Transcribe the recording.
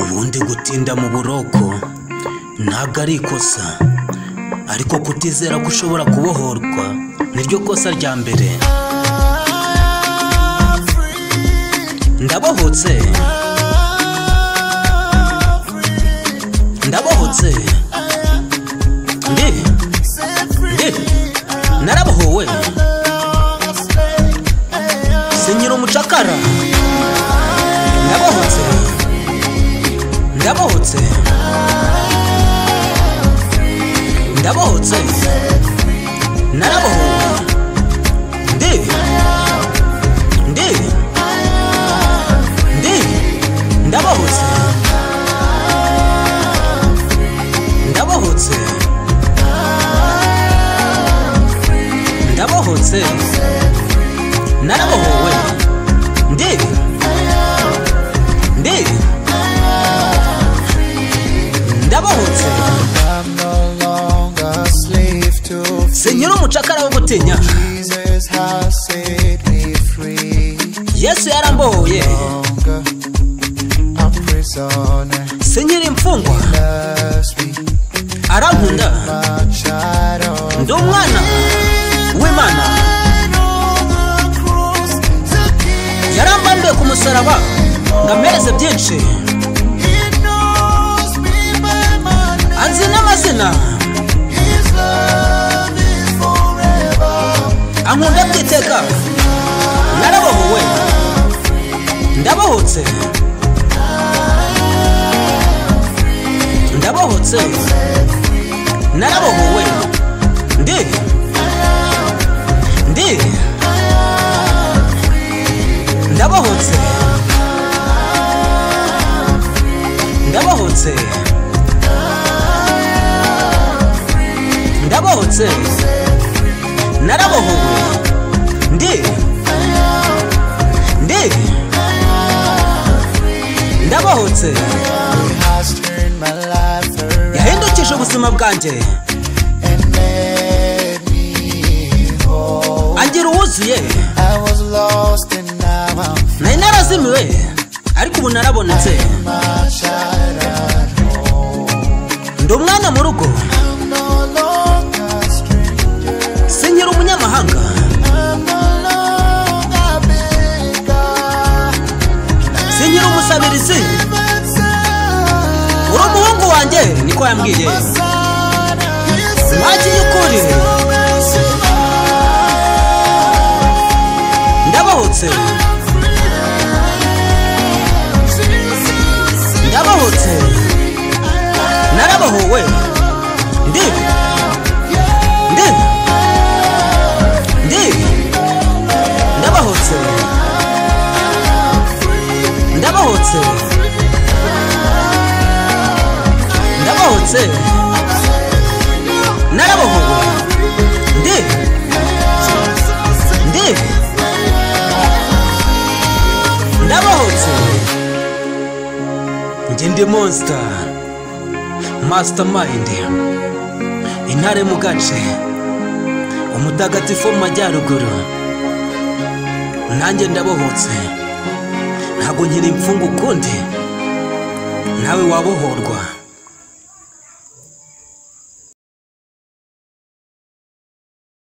ubundi gutinda mu buroko ntabwo ari ikosa ariko kutizera ko ushobora kubohorwa niryo kosa rya mbere ndabohotse ndabohotse ndi ndi narabohowe sinyira umucakara ndabohotse ndabohotse ndabohotse narabohowe ndi ndi ndi ndabohotse ndabohotse ndabohotse narabohowe ndi ndi ndabohotse I'm no longer slave to sinkiri umucakara wo gutinya Jesus has set me free. yesu yarambohoye Longer a prisoner sinkiri imfungwa loves me, arankunda my child. ndi umwana w'imana yarambaniye ku musaraba ngo ampereze byinshi anzi n'amazina ankunda byiteka narabohowe ndabohotse ndabohotse narabohowe ndi ndi ndabohotse ndabohotse ndabohotse narabohowe ndi ndi ndabohotse Has turned my life around yahindukije ubuzima bwanjye and made me whole. angira uwuzuye I was lost and now I'm nari narazimiwe ariko ubu narabonetse my child at home. ndi umwana mu rugo I'm no longer a stranger. sinkiri umunyamahanga I'm no longer beggar. sinkiri umusabirizi My son, uri umuhungu wanjye niko yambwiye my son, His wagiye ukuri ndabohotse ndabohotse narabohowe ndi ndi ndi ndabohotse ndabohotse ndabohotse narabohowe ndi ndi ndabohotse njye ndi monster mastermind intare mu gace umutagatifu wo mu majyaruguru nanjye ndabohotse ntabwo nkiri imfungwa ukundi nawe wabohorwa